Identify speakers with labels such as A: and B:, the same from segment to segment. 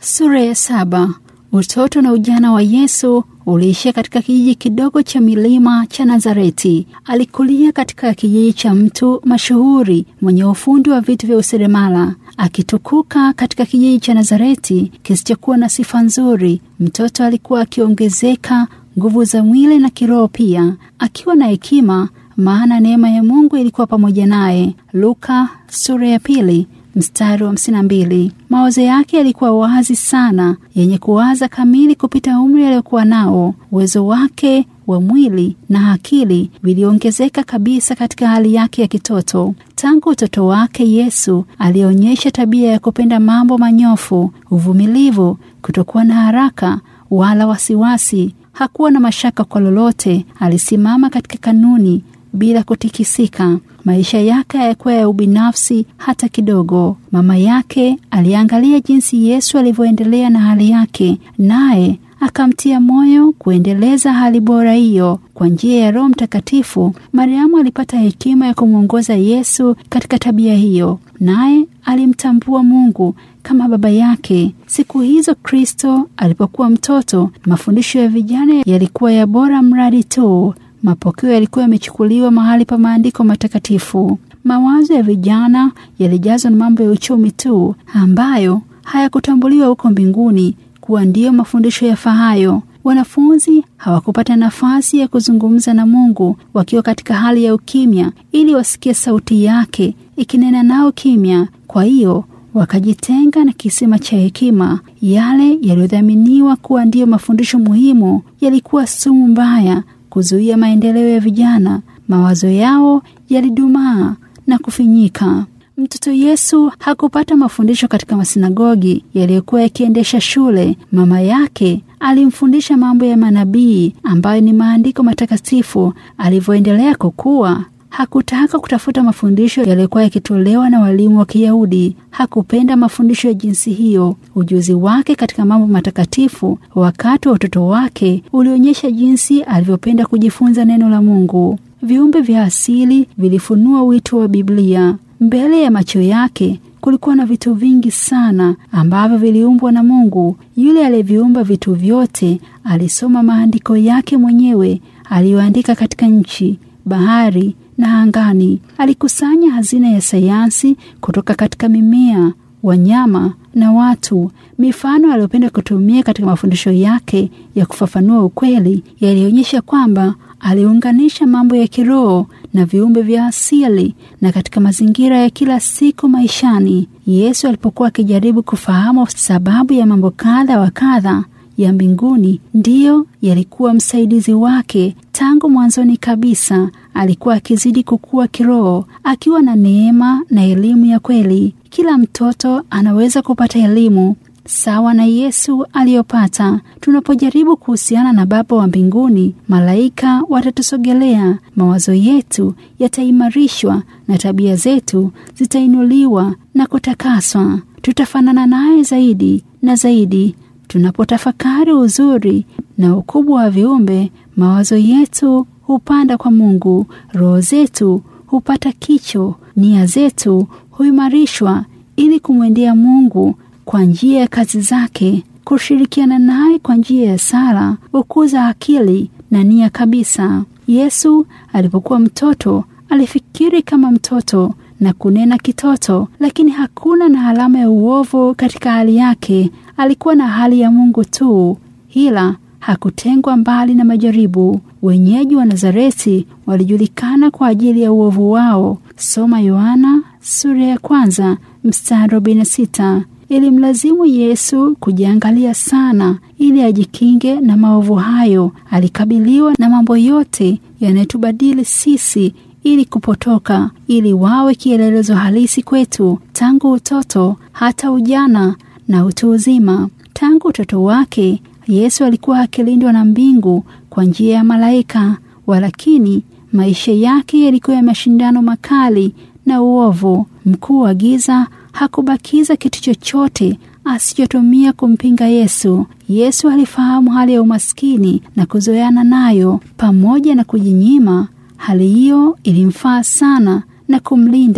A: Sura ya saba. Utoto na ujana wa Yesu uliishia katika kijiji kidogo cha milima cha Nazareti. Alikulia katika kijiji cha mtu mashuhuri mwenye ufundi wa vitu vya useremala. Akitukuka katika kijiji cha Nazareti kisichokuwa na sifa nzuri, mtoto alikuwa akiongezeka nguvu za mwili na kiroho pia, akiwa na hekima, maana neema ya Mungu ilikuwa pamoja naye. Luka sura ya pili mstari wa hamsini na mbili. Mawazo yake yalikuwa wazi sana, yenye kuwaza kamili kupita umri aliyokuwa nao. Uwezo wake wa mwili na akili viliongezeka kabisa katika hali yake ya kitoto. Tangu utoto wake, Yesu alionyesha tabia ya kupenda mambo manyofu, uvumilivu, kutokuwa na haraka wala wasiwasi. Hakuwa na mashaka kwa lolote. Alisimama katika kanuni bila kutikisika. Maisha yake hayakuwa ya ubinafsi hata kidogo. Mama yake aliangalia jinsi Yesu alivyoendelea na hali yake, naye akamtia moyo kuendeleza hali bora hiyo. Kwa njia ya Roho Mtakatifu, Mariamu alipata hekima ya kumwongoza Yesu katika tabia hiyo, naye alimtambua Mungu kama baba yake. Siku hizo Kristo alipokuwa mtoto, mafundisho ya vijana yalikuwa ya bora mradi tu mapokeo yalikuwa yamechukuliwa mahali pa maandiko matakatifu. Mawazo ya vijana yalijazwa na mambo ya uchumi tu, ambayo hayakutambuliwa huko mbinguni kuwa ndiyo mafundisho yafahayo. Wanafunzi hawakupata nafasi ya kuzungumza na Mungu wakiwa katika hali ya ukimya, ili wasikie sauti yake ikinena nao kimya. Kwa hiyo wakajitenga na kisima cha hekima. Yale yaliyodhaminiwa kuwa ndiyo mafundisho muhimu yalikuwa sumu mbaya kuzuia maendeleo ya vijana. Mawazo yao yalidumaa na kufinyika. Mtoto Yesu hakupata mafundisho katika masinagogi yaliyokuwa yakiendesha shule. Mama yake alimfundisha mambo ya manabii ambayo ni maandiko matakatifu. Alivyoendelea kukua, hakutaka kutafuta mafundisho yaliyokuwa yakitolewa na walimu wa Kiyahudi. Hakupenda mafundisho ya jinsi hiyo. Ujuzi wake katika mambo matakatifu wakati wa utoto wake ulionyesha jinsi alivyopenda kujifunza neno la Mungu. Viumbe vya asili vilifunua wito wa Biblia. Mbele ya macho yake kulikuwa na vitu vingi sana ambavyo viliumbwa na Mungu. Yule aliyeviumba vitu vyote alisoma maandiko yake mwenyewe aliyoandika katika nchi, bahari na angani. Alikusanya hazina ya sayansi kutoka katika mimea, wanyama na watu. Mifano aliyopenda kutumia katika mafundisho yake ya kufafanua ukweli yalionyesha kwamba aliunganisha mambo ya kiroho na viumbe vya asili na katika mazingira ya kila siku maishani. Yesu alipokuwa akijaribu kufahamu sababu ya mambo kadha wa kadha ya mbinguni, ndiyo yalikuwa msaidizi wake tangu mwanzoni kabisa. Alikuwa akizidi kukua kiroho, akiwa na neema na elimu ya kweli. Kila mtoto anaweza kupata elimu sawa na Yesu aliyopata. Tunapojaribu kuhusiana na Baba wa mbinguni, malaika watatusogelea, mawazo yetu yataimarishwa na tabia zetu zitainuliwa na kutakaswa. Tutafanana naye zaidi na zaidi. Tunapotafakari uzuri na ukubwa wa viumbe, mawazo yetu hupanda kwa Mungu, roho zetu hupata kicho, nia zetu huimarishwa ili kumwendea Mungu kwa njia ya kazi zake. Kushirikiana naye kwa njia ya sala hukuza akili na nia kabisa. Yesu alipokuwa mtoto alifikiri kama mtoto na kunena kitoto, lakini hakuna na alama ya uovu katika hali yake. Alikuwa na hali ya Mungu tu, ila hakutengwa mbali na majaribu. Wenyeji wa Nazareti walijulikana kwa ajili ya uovu wao. Soma Yohana sura ya kwanza mstari arobaini na sita. Ilimlazimu Yesu kujiangalia sana ili ajikinge na maovu hayo. Alikabiliwa na mambo yote yanayotubadili sisi ili kupotoka, ili wawe kielelezo halisi kwetu tangu utoto hata ujana na utu uzima. Tangu utoto wake Yesu alikuwa akilindwa na mbingu kwa njia ya malaika, walakini maisha yake yalikuwa ya mashindano makali na uovu. Mkuu wa giza hakubakiza kitu chochote asichotumia kumpinga Yesu. Yesu alifahamu hali ya umaskini na kuzoeana nayo, pamoja na kujinyima. Hali hiyo ilimfaa sana na kumlinda.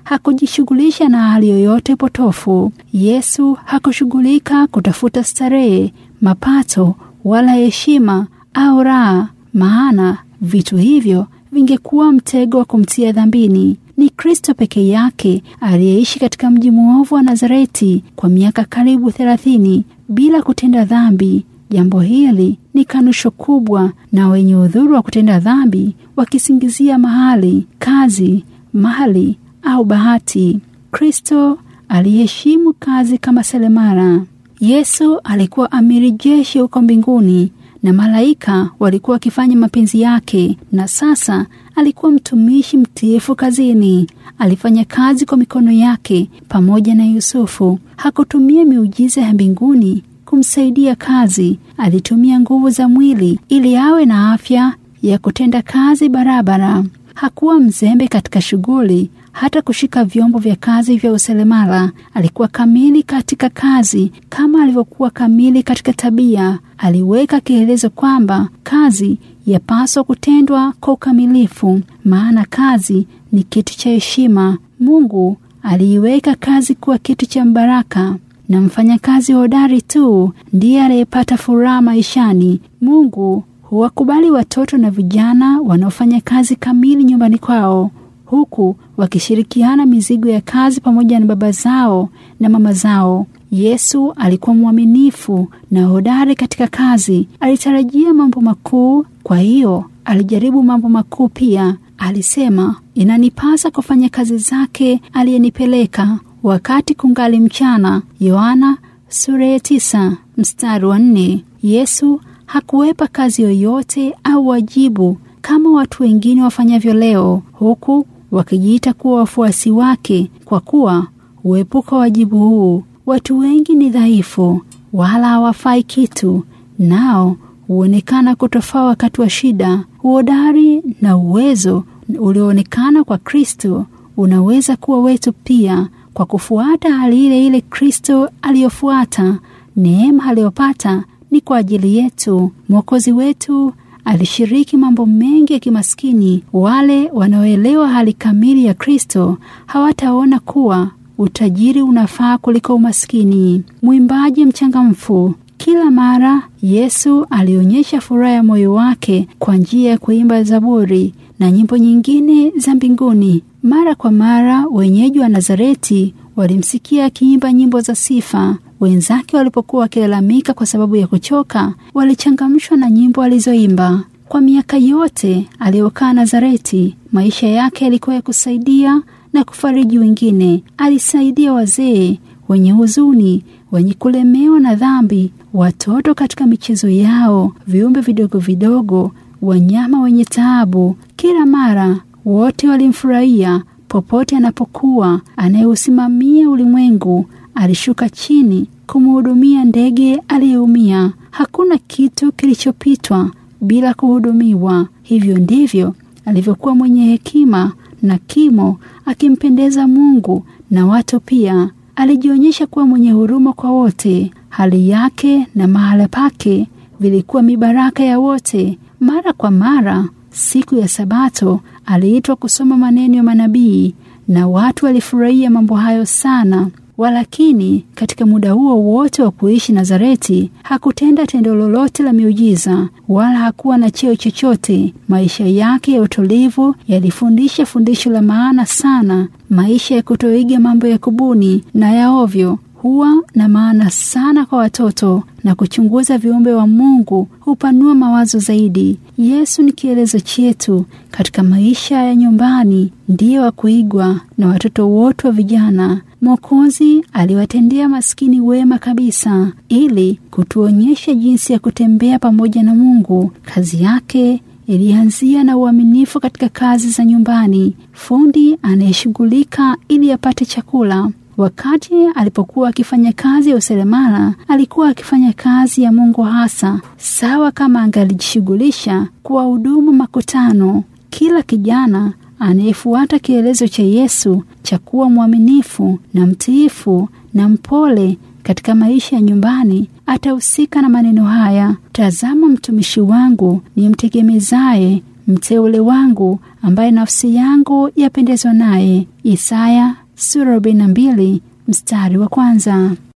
A: hakujishughulisha na hali yoyote potofu. Yesu hakushughulika kutafuta starehe, mapato wala heshima au raha, maana vitu hivyo vingekuwa mtego wa kumtia dhambini. Ni Kristo peke yake aliyeishi katika mji mwovu wa Nazareti kwa miaka karibu thelathini bila kutenda dhambi. Jambo hili ni kanusho kubwa, na wenye udhuru wa kutenda dhambi wakisingizia mahali, kazi, mali au bahati. Kristo aliheshimu kazi kama seremala. Yesu alikuwa amiri jeshi huko mbinguni na malaika walikuwa wakifanya mapenzi yake, na sasa alikuwa mtumishi mtiifu kazini. Alifanya kazi kwa mikono yake pamoja na Yusufu. Hakutumia miujiza ya mbinguni kumsaidia kazi. Alitumia nguvu za mwili ili awe na afya ya kutenda kazi barabara. Hakuwa mzembe katika shughuli, hata kushika vyombo vya kazi vya useremala. Alikuwa kamili katika kazi kama alivyokuwa kamili katika tabia. Aliweka kielezo kwamba kazi yapaswa kutendwa kwa ukamilifu, maana kazi ni kitu cha heshima. Mungu aliiweka kazi kuwa kitu cha mbaraka na mfanyakazi hodari tu ndiye aliyepata furaha maishani. Mungu huwakubali watoto na vijana wanaofanya kazi kamili nyumbani kwao, huku wakishirikiana mizigo ya kazi pamoja na baba zao na mama zao. Yesu alikuwa mwaminifu na hodari katika kazi. Alitarajia mambo makuu, kwa hiyo alijaribu mambo makuu pia. Alisema, inanipasa kufanya kazi zake aliyenipeleka wakati kungali mchana. Yohana sura ya tisa mstari wa nne. Yesu hakuwepa kazi yoyote au wajibu kama watu wengine wafanyavyo leo, huku wakijiita kuwa wafuasi wake, kwa kuwa huepuka wajibu huu. Watu wengi ni dhaifu, wala hawafai kitu, nao huonekana kutofaa wakati wa shida. Uhodari na uwezo ulioonekana kwa Kristo unaweza kuwa wetu pia kwa kufuata hali ile ile Kristo aliyofuata. Neema aliyopata ni kwa ajili yetu. Mwokozi wetu alishiriki mambo mengi ya kimaskini. Wale wanaoelewa hali kamili ya Kristo hawataona kuwa utajiri unafaa kuliko umaskini. Mwimbaji mchangamfu kila mara Yesu alionyesha furaha ya moyo wake kwa njia ya kuimba zaburi na nyimbo nyingine za mbinguni. Mara kwa mara wenyeji wa Nazareti walimsikia akiimba nyimbo za sifa. Wenzake walipokuwa wakilalamika kwa sababu ya kuchoka, walichangamshwa na nyimbo alizoimba. Kwa miaka yote aliyokaa Nazareti, maisha yake yalikuwa ya kusaidia na kufariji wengine. Alisaidia wazee wenye huzuni, wenye kulemewa na dhambi, watoto katika michezo yao, viumbe vidogo vidogo, wanyama wenye taabu. Kila mara wote walimfurahia. Popote anapokuwa, anayeusimamia ulimwengu alishuka chini kumhudumia ndege aliyeumia. Hakuna kitu kilichopitwa bila kuhudumiwa. Hivyo ndivyo alivyokuwa mwenye hekima na kimo, akimpendeza Mungu na watu pia. Alijionyesha kuwa mwenye huruma kwa wote. Hali yake na mahala pake vilikuwa mibaraka ya wote. Mara kwa mara, siku ya Sabato aliitwa kusoma maneno ya manabii, na watu walifurahia mambo hayo sana. Walakini katika muda huo wote wa kuishi Nazareti hakutenda tendo lolote la miujiza, wala hakuwa na cheo chochote. Maisha yake ya utulivu yalifundisha fundisho la maana sana. Maisha ya kutoiga mambo ya kubuni na ya ovyo huwa na maana sana kwa watoto, na kuchunguza viumbe wa Mungu hupanua mawazo zaidi. Yesu ni kielezo chetu katika maisha ya nyumbani, ndiye wa kuigwa na watoto wote wa vijana. Mwokozi aliwatendea maskini wema kabisa, ili kutuonyesha jinsi ya kutembea pamoja na Mungu. Kazi yake ilianzia na uaminifu katika kazi za nyumbani, fundi anayeshughulika ili apate chakula. Wakati alipokuwa akifanya kazi ya useremala, alikuwa akifanya kazi ya Mungu hasa, sawa kama angalijishughulisha kuwahudumu makutano. Kila kijana anayefuata kielezo cha Yesu cha kuwa mwaminifu na mtiifu na mpole katika maisha ya nyumbani atahusika na maneno haya: tazama, mtumishi wangu ni mtegemezaye mteule wangu ambaye nafsi yangu yapendezwa naye. Isaya sura 42 mstari wa kwanza.